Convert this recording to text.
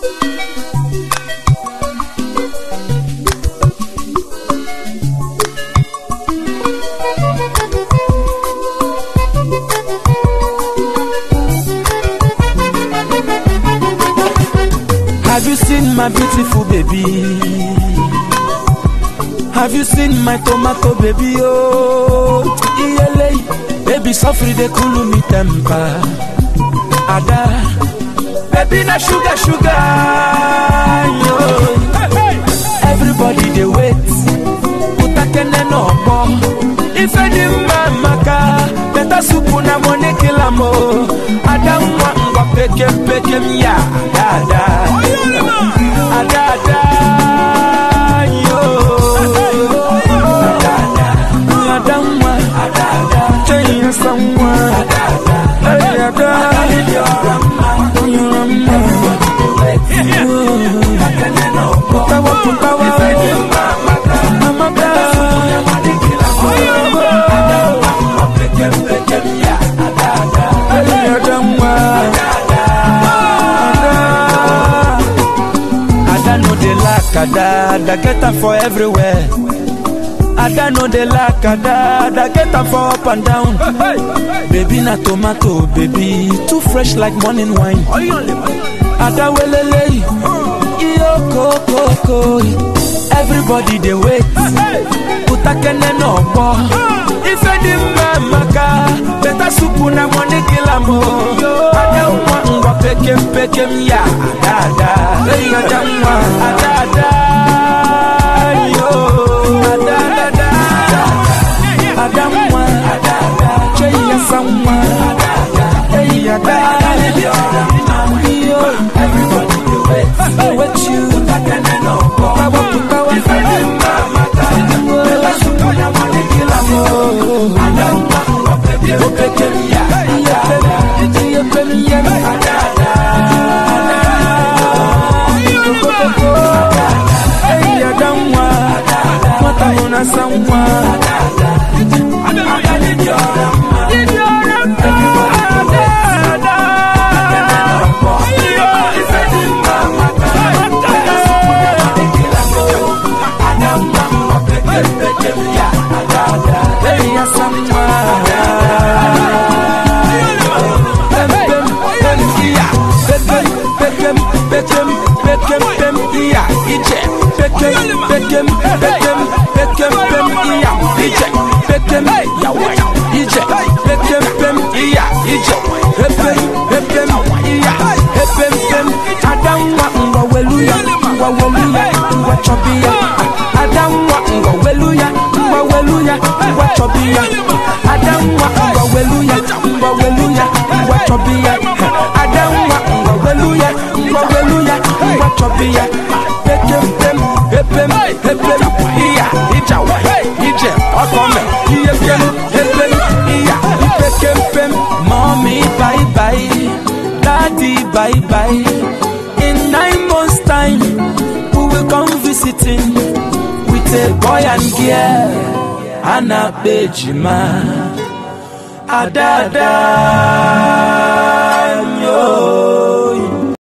Have you seen my beautiful baby? Have you seen my tomato baby? Oh, iyele, baby sofri de cool me temper. Ada, baby na sugar sugar. Yo. Everybody they wait. Utakene no more. If any maka, better soup na money kill am oh. Ada mwa ngwa pekem pekem ya. Ada, ada, ada. Yo. Ada, ada. Ada mwa. Ada, ada. Change someone. Hey, ada. Putawa, putawa. Amaka. Hey, ada mwa. Ada no dey lack ada, ada get am for everywhere. Ada no dey lack ada, ada get am for up and down. Baby na tomato, baby too fresh like morning wine. Ada welele, iyo koko, everybody dey wait. Utakene no gbọ́, ife di mma maka, better soup na money kill am o. Ada nwa ngwa pekem pekem ya, ada ada, hey ada nwa, ada ada, yo, ada ada, ada nwa, ada ada, chey ya sanwa, hey ada, yo, everybody dey wait, dey wait you, putawa putawa, ife di mma maka, better soup na money kill am o. Ada nwa ngwa pekem pekem ya, ada ada, iya pekem ya, ada ada. Hey, Adamwa, Mata Mona Samwa. Hey, Asamwa. Pem, pem, pem, iya. Pekem, pekem, pekem, pekem, pem, iya. Ije. Pekem, pekem, pekem, pekem, pem, iya. Ije. Pekem, yawa. Ije. Pekem, pem, iya. Ije. Epem, epem, iya. Epem, pem. Adamwa, ngwa weluya, ngwa weluya, ngwa chobiya. Adamwa, ngwa weluya, ngwa weluya, ngwa chobiya. Adamwa, ngwa weluya, ngwa weluya, ngwa chobiya. Adamwa, ngwa weluya, ngwa weluya, ngwa chobiya. Pekem, pem, epem, epem, iya. Ijawa, ije, ọkọme, iyepem, epem, iya. Pekem, pem, mommy, bye bye. Daddy, bye bye. In nine months' time, we will come visiting with a boy and girl. Anna Bejima. Adada. Yo.